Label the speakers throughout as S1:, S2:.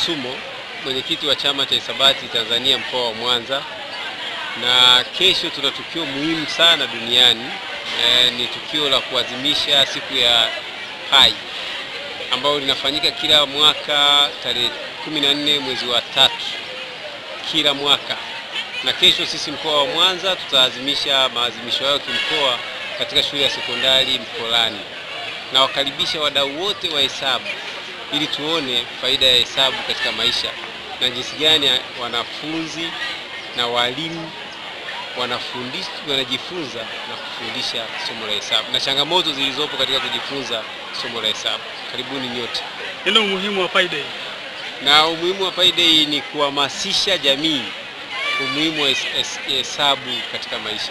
S1: Msumo, mwenyekiti wa chama cha hisabati Tanzania mkoa wa Mwanza, na kesho tuna tukio muhimu sana duniani e, ni tukio la kuadhimisha siku ya Pai ambayo linafanyika kila mwaka tarehe 14 mwezi wa tatu kila mwaka, na kesho sisi mkoa wa Mwanza tutaadhimisha maadhimisho hayo kimkoa katika shule ya sekondari Mkolani, na wakaribisha wadau wote wa hesabu ili tuone faida ya hesabu katika maisha na jinsi gani wanafunzi na walimu wanafundisha wanajifunza na kufundisha somo la hesabu na changamoto zilizopo katika kujifunza somo la hesabu. Karibuni nyote.
S2: Neno umuhimu wa Pi Day.
S1: Na umuhimu wa Pi Day ni kuhamasisha jamii umuhimu wa hesabu katika maisha.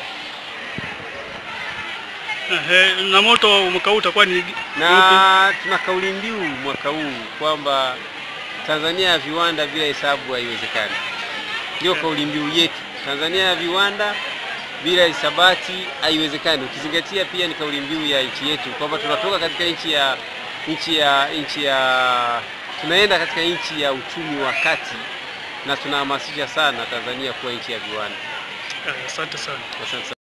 S2: Ehe, na moto wa mwaka huu utakuwa ni
S1: na tuna kauli mbiu mwaka huu kwamba Tanzania ya viwanda bila hesabu haiwezekani. Ndio kauli mbiu yetu, Tanzania ya viwanda bila hisabati haiwezekani, ukizingatia pia ni kauli mbiu ya nchi yetu kwamba tunatoka katika nchi ya nchi ya nchi ya tunaenda katika nchi ya uchumi wa kati, na tunahamasisha sana Tanzania kuwa nchi ya viwanda.
S2: Asante sana.
S1: Asante sana.